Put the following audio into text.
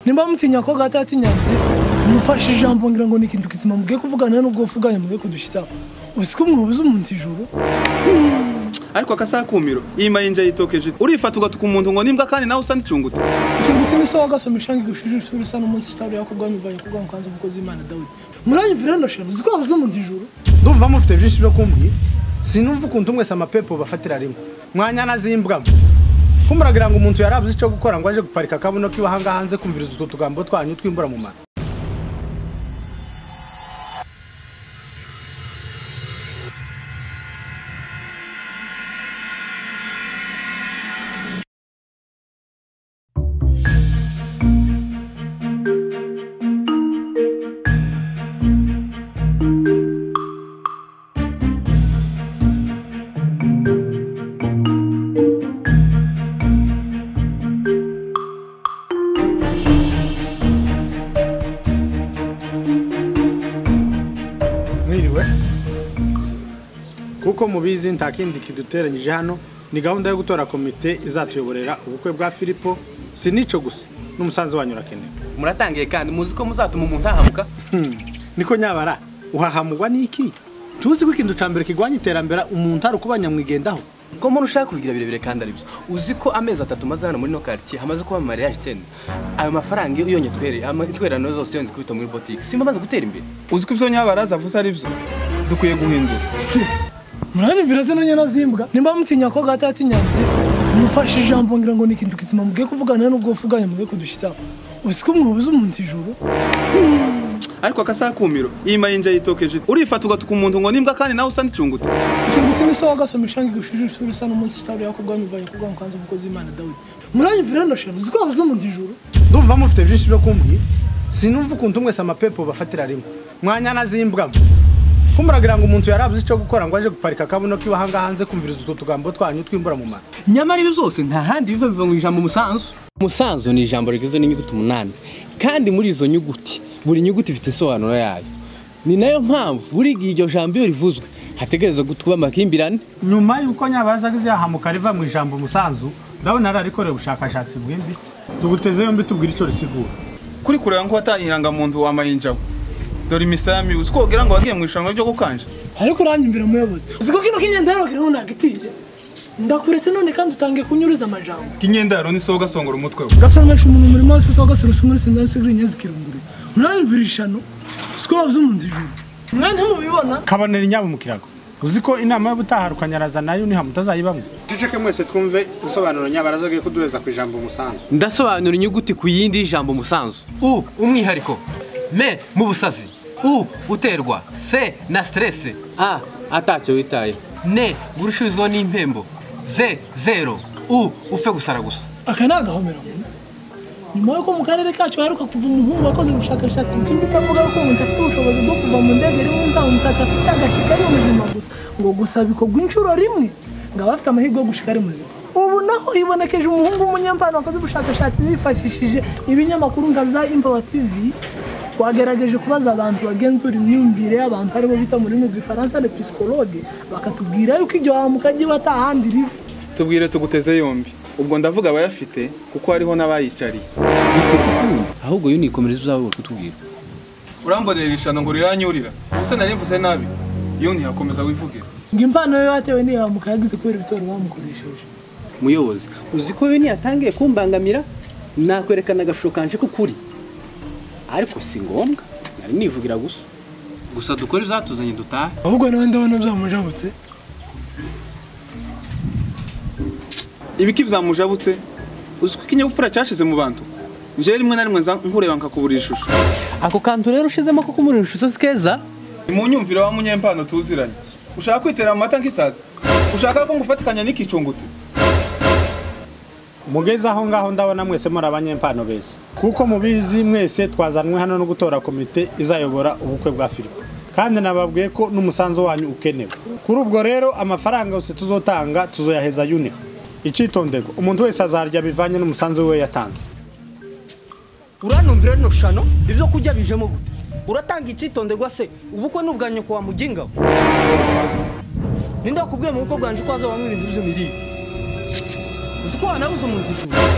nimba mutinya ko gata yatinyabuze mufashe ijambo ngira ngo ni ikintu kizima mubwiye kuvugana n'ubwo wavuganye mubwiye kudushyitsaho uziko mwabuze umunsi ijuru ariko akasakumiro iyi mayinja yitokeje urifata ugatuka umuntu ngo nimbwa kandi nawe usa n'icungute icunguti ni se wagasoma ishanga igushije usura usa n'umunsi sitari yakubwanya uvanye kubwa mu kanzu umukozi w'imana dawidi muranyumvira ndashira uzi ko wabuze umuntu ijuru ndumva mufite byinshi byo kumbwira sinumva ukuntu mwese amapepo bafatira rimwe mwanya nazimbwamo kumuragira ngo umuntu yarabuze icyo gukora ngo aje guparika akabuno kiwe ahangaha hanze kumviriza utwo tugambo twanyu twimbura mu mara mwiriwe kuko mubizi nta kindi kiduteranyije hano ni gahunda yo gutora komite izatuyoborera ubukwe bwa filipo si n'icyo gusa n'umusanzu wanyu urakenewe muratangiye kandi muzi ko muzatuma umuntu ahahamuka niko nyabara uhahamugwa n'iki tuzi ko ikintu cya mbere kirwanya iterambere umuntu ari ukuba nyamwigendaho ko muri ushaka kubigira birebire kandi ari byo uzi ko amezi atatu maze hano muri no quartier hamaze kuba mu mariage icyenda ayo mafaranga iyo uyonye twereye amatwerano zose yonze kubita muri boutique simba amaze gutera imbere uziko ibyo nyabaraza avuze ari byo dukwiye guhindura muranyumvira se nonye nazimbwa nimba mutinya ko gata yatinyabuze mufashe ijambo ngira ngo ni ikintu kizima mubwiye kuvugana n'ubwo wavuganye mubwiye kudushyitsaho uziko mwabuze umuntu ijuru ariko akasakumiro iyi mayinja yitokeje urifata ugatuka umuntu ngo nimbwa kandi nawe usa n'icungute icunguti ni se wagasoma ishanga igushije usura usa n'umunsi sitari yakubwanya uvanye kubwa mu kanzu umukozi w'imana dawidi muranyumvira ndashira uzi ko wabuze umuntu ijuru ndumva mufite byinshi byo kumbwira sinumva ukuntu mwese amapepo bafatira rimwe mwanya nazimbwamo kumuragira ngo umuntu yarabuze icyo gukora ngo aje guparika akabuno kiwe ahangaha hanze kumviriza utwo tugambo twanyu twimbura mu mara nyamara ibi byose nta handi biva biva mu ijambo umusanzu umusanzu ni ijambo rigizwe n'inyuguti umunani kandi muri izo nyuguti buri nyuguti ifite insobanuro yayo ni nayo mpamvu buri gihe iryo jambo iyo rivuzwe hategereza kuba amakimbirane nyuma y'uko nyabaraza agize yahamuka riva mu ijambo umusanzu ndabona ararikoreye ubushakashatsi bwimbitse tuguteze yombi tubwire icyo risigura kuri kureba ko watari indangamuntu wa mayinja we dore imisami uzi ko wogira ngo wagiye mu irushanwa ryo gukanja ariko uranyumvira muyobozi uzi ko kino k'inyenda kiriho nagitiye ndakuretse none kandi utangiye kunyuruza amajambo k'inyendaro ni se ugasongora umutwe we gasongesha umuntu umurimo wose usa wagaserutse muri sendari sigiri inyenzi kirunguru muranyumvira ishano uziko wabuze umuntu ijuru mwe ntimubibona kabonera inyabo mu kirago uzi ko inama yo gutaha rukanyaraza nayo nihamutazayibamwe duceke mwese twumve ubusobanuro nyabaraza agiye kuduheza ku ijambo umusanzu ndasobanura inyuguti ku yindi y'ijambo umusanzu u umwihariko me mu busazi u uterwa se na siteresi a atacyo witaye ne gurushizwaho n'impembo ze zero u upfe gusara gusa aka ni agahomero nyuma y'uko mu karere kacu haheruka kuva umuhungu wakoze ubushakashatsi bwimbitse avuga ko umuntu afite ubushobozi bwo kuva mu ndege rimwe nta mutaka afite agashyika ari muzima gusa ngo gusa bikorwa inshuro rimwe ngo aba afite amahirwe yo gushika ari muzima ubu naho hibonekeje umuhungu w'umunyempano wakoze ubushakashatsi yifashishije ibinyamakuru nka za imbawa tv twagerageje kubaza abantu bagenzura imyumvire y'abantu harimo bita mu rurimi rw'ifaransa le psychologue bakatubwira yuko iryo hamuka ryiwe ata handi riva tubwire tuguteze yombi ubwo ndavuga abayafite kuko hariho n'abayicariye ahubwo yo nikomereza uzabura kutubwira urambonera irishano ngo riranyurira ubuse nari mvuze nabi iyo ntiyakomeza wivuge ngo impano ye yatewe n'ihamuka yagize kubera ibitoro bamukoresheje muyobozi uzi ko we ntiyatangiye kumbangamira nakwerekana agashusho kanje ko kuri ariko si ngombwa nari nivugira gusa gusa dukore izatuzanye dutahe ahubwo nawe ndabona byamujabutse ibiki byamujabutse uziko ikinyabupfura cyashize mu bantu njyewe rimwe na rimwe nza nkureba nkakubura ishusho ako kantu rero ushizemo ko kumurira ishusho si keza ni mu nyumvire wa munyempano tuziranye ushaka kwitera amata nk'isazi ushaka ko ngufatikanya n'ikicungute mugeze aho ngaho ndabona mwese muri abanyempano beza kuko mubizi mwese twazanwe hano no gutora komite izayobora ubukwe bwa filipo kandi nababwiye ko n'umusanzu wanyu ukenewe kuri ubwo rero amafaranga yose tuzotanga tuzoyaheza yuniho icyitonderwa umuntu wese azarya bivanye n'umusanzu we yatanze uranumvira rino shano ibyo kurya bijemo gute uratanga icyitonderwa se ubukwe ni ubwa nyoko wa mugingabo ninde wakubwiye mu bukwe bwanje ko hazabamo ibintu by'imirire uzi ko wanabuze umuntu ijuru